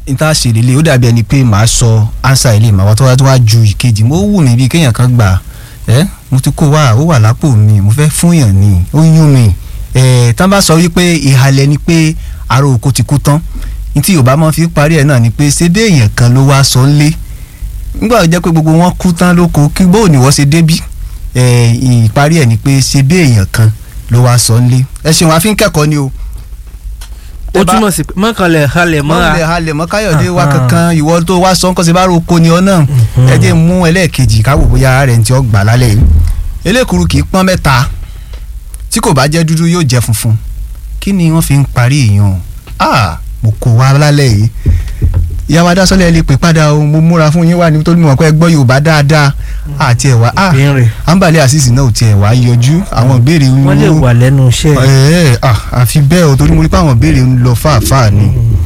níta ṣe lélẹ̀ ó dàbí ẹni pé màá sọ ánsà ilé màá wá tó wá tó wá ju ìkejì mo wù mí bíi kéèyàn kan gbà ẹ mo ti kó wá ó wà lápò mi mo fẹ́ fún yàn ni ó yún mi ẹ tán bá sọ wípé ìhàlẹ̀ ni pé aró oko ti kú tán ní tí yorùbá máa fi parí ẹ̀ náà ni pé ṣé bí èèyàn kan ló wá sọ ń lé nígbà tó jẹ́ pé gbogbo wọn kú tán lóko kí bóò ní wọ́n ṣe débí ẹ ìparí ẹ̀ ni pé ṣé bí èèyàn kan ló wá sọ ń lé ẹ ṣeun àfi ń kẹ́kọ̀ọ́ ni o ó túmọ̀ sí pé mọ́kànlẹ̀ halẹ̀ mọ́ra mọ́lẹ̀ halẹ̀ mọ́ káyọ̀dé wa Aha. kankan ìwọ tó wá sọ nǹkan ṣe bá roko ni ọ náà ẹ jẹ́ mú ẹlẹ́ẹ̀kejì káwò bóyá ara rẹ̀ ń tí ọ gbà lálẹ́ yìí elékuru kì í pọ́n mẹ́ta tí kò bá jẹ́ dúdú yóò jẹ́ funfun kí ni wọ́n fi ń parí èèyàn ah mo kò wá lálẹ́ yìí ìyàwó adásọ́lẹ̀ lè pè padà o mo múra fún yín wà ní torí mo mọ̀ pé ẹ gbọ́ Yorùbá dáadáa àti ẹ̀wà ah ìbéèrè àǹbàlẹ̀ àṣìṣì náà ò tiẹ̀ wá yọjú àwọn ìbéèrè wọ́n lè wà lẹ́nu iṣẹ́ ẹ̀ẹ́ àfi bẹ́ẹ̀ o torí mo rí pé àwọn ìbéèrè ń lọ fáàfáà ni